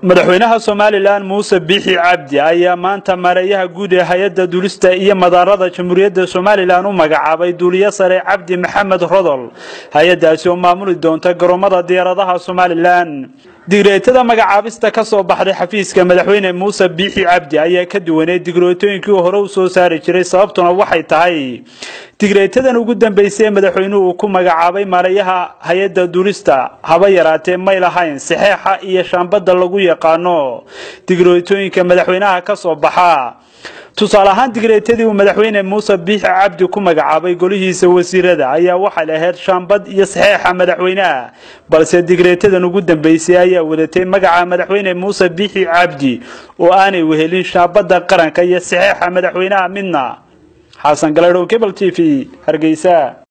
madaxweynaha somalilan muuse biixi cabdi ayaa maanta maareeyaha guud ee hay-adda duulista iyo madaarada jamhuuriyadda somalilan u magacaabay duuliye sare cabdi maxamed rodol hay-addaasi oo maamuli doonta garoomada diyaaradaha somalilan digreetada magacaabista ka soo baxday xafiiska madaxweyne muuse biixi cabdi ayaa ka duwanay digreetooyinkii hore u soo saari jiray sababtuna waxay tahay digreetadan ugu dambeysay ee madaxweynuhu uu ku magacaabay maareeyaha hay-adda duulista haba yaraatee may lahayn saxeexa iyo shaambadda lagu yaqaano digreetooyinka madaxweynaha ka soo baxa tusaale ahaan digreetadii uu madaxweyne muuse biixi cabdi ku magacaabay golihiisa wasiirada ayaa waxay lahayd shaambad iyo saxeexa madaxweynaha balse digreetadan ugu dambeysay ayaa wadatay magaca madaxweyne muuse biixi cabdi oo aanay wehelin shaambadda qaranka iyo saxeexa madaxweynaha midna xasan galadhow cable t v hargeysa